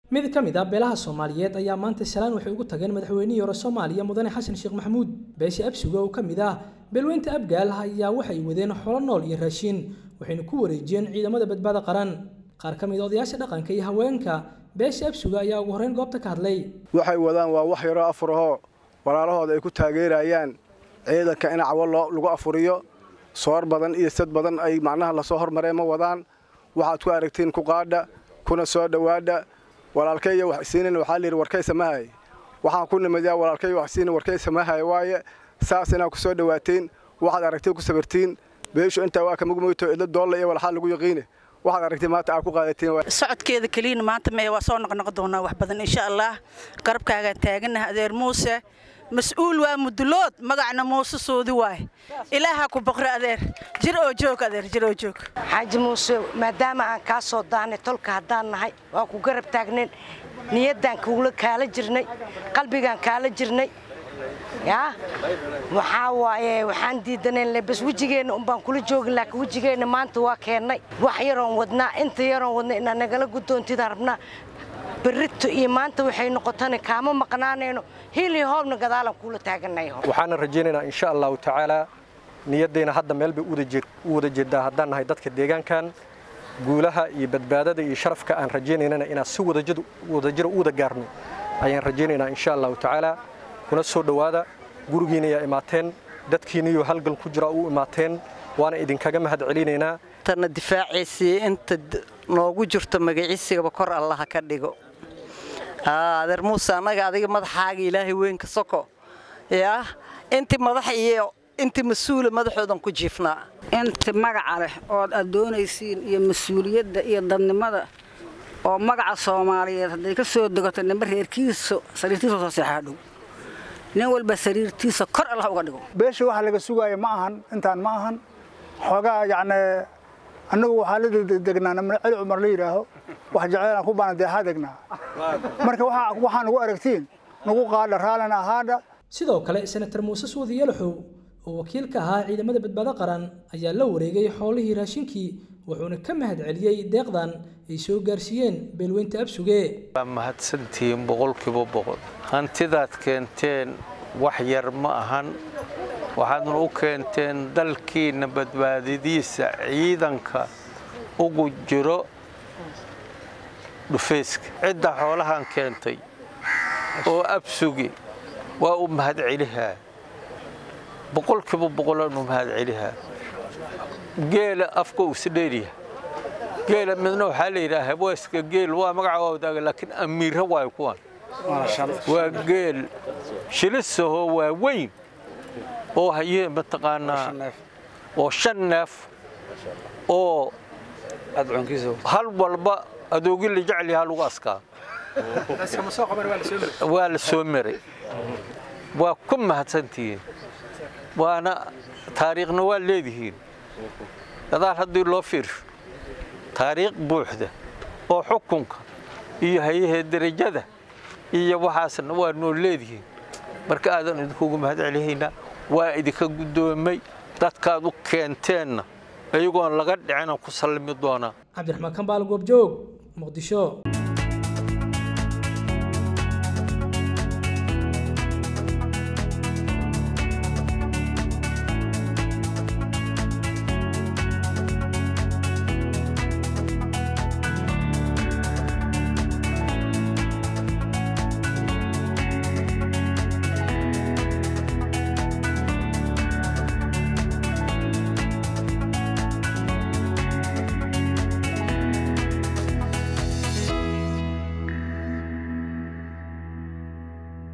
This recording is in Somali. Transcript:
mid ka mid ah beelaha soomaaliyeed ayaa maanta shalaan waxay ugu tageen madaxweynihii hore soomaaliya mudane xasan sheekh maxamuud beesha absuga oo ka mid ah beelweynta abgaal ayaa waxay wadeen xolo nool iyo raashin waxayna ku wareejiyeen ciidamada badbaada qaran qaar ka mid a odayaasha dhaqanka iyo haweenka beesha absuga ayaa ugu horreyn goobta ka hadlay waxay wadaan waa wax yaroo afurahoo walaalahooda ay ku taageerayaan ciidanka in cawo lagu afuriyo soor badan iyo sad badan ay macnaha lasoo hormareen ma wadaan waxaad ku aragtiin ku qaadha kuna soo dhowaadha walaalkayya wax isiinin waxaa layidhi warkaysa mahay waxaan ku nimidaa walaalkay wax isiinin warkaysa mahay waaye saas inaad ku soo dhowaatiin waxaad aragtiin ku sabirtiin beeshu intaa waa kamugmoyto idla doolla iyo walxaa lagu yaqiine waxaad aragtiin maanta aad ku qaadatiin socodkeeda keliyana maanta mee waa soo noqnoqon doonaa wax badan insha allah garabkaagaan taaganaha adeer muuse mas-uul waa mudulood magacna muuse soodi waay ilaaha ku boqre adeer jir oo joog adeer jir oo joog xaaji muuse maadaama aan kaa soo daanay tolka haddaan nahay waa ku garab taagnayn niyaddaan kuula kaala jirnay qalbigaan kaala jirnay yaa waxaa waaye waxaan diidanayn bas wejigeenna unbaan kula joogin laakiin wejigeenna maanta waa keennay wax yaroon wadnaa inta yaroon wadna inaad nagala guddoontidaan rabnaa berrito iyo maanta waxay noqotana kaama maqnaanayno hiil iyo hoobna gadaalan kuula taaganay waxaana rajaynaynaa insha allahu tacaalaa niyaddayna hadda meel bay u wada jeedaa haddaan nahay dadka deegaankan guulaha iyo badbaadada iyo sharafka aan rajaynaynana inaan si wadajiro u wada gaarno ayaan rajaynaynaa insha allahu tacaalaa kuna soo dhowaada gurigiina ayaa imaateen dadkiinaiyo halgan ku jira u imaateen waana idinkaga mahad celinaynaa tana difaaciisii inta noogu jirto magaciisigaba kor allaha ka dhigo adeer muuse annaga adiga madaxaaga ilaahay weynka soko yaa intii madax iyo intii mas-uula madaxoodan ku jiifnaa inti magaca leh ood aad doonaysiin iyo mas-uuliyadda iyo dadnimada oo magaca soomaaliyeed hadday ka soo degato nimba reerkiisa sariirtiisa soo seexaa dhow nin walba sariirtiisa kor allah uga dhigo beesha waxa laga sugaaya ma ahan intaan ma ahan xoogaa yacni annagu waxaa la degnaa namna celi cumar la yidhaaho wax jeceelaan ku baana deexaa degnaa marka waxaa nagu aragtiin nagu qaadha raallina ahaadha sidoo kale senator muuse suudi yalaxow oo wakiil ka ahaa ciidamada badbaado qaran ayaa la wareegay xoolihii raashinkii wuxuuna ka mahad celiyey deeqdan ay soo gaarsiiyeen beelweynta absuge waa mahadsantihiin boqolkiiba boqol hantidaad keenteen wax yar ma ahan waxaadna u keenteen dalkiinna badbaadadiisa ciidanka ugu jiro dhufayska cidda xoolahan keentay oo absugi waa u mahad celihaa boqolkiiba boqolaan u mahad celihaa geela afka usi dheeryaha geela midna waxaa la yidhaha hawaaska geel waa magaca waa wadaaga laakiin amiira waayo kuwan waa geel shilisahoo waa weyn oo hayee mataqaanaa oo shan neef oo hal walba adoogii la jecel yahaa lagu askaa waa la soo maray waa ku mahadsantihiin waana taariikhna waa leedihiin gadaal haddii loo fiirsho taariikh buuxda oo xukunka iyo hayahee derajada iyo waxaasna waa noo leedihiin marka aadan idinkugu mahad celihaynaa waa idinka guddoomay dadkaad u keenteenna ayagoon laga dhicinaan ku sallimi doonaa cabdiraxmaan kambaal goobjoog muqdisho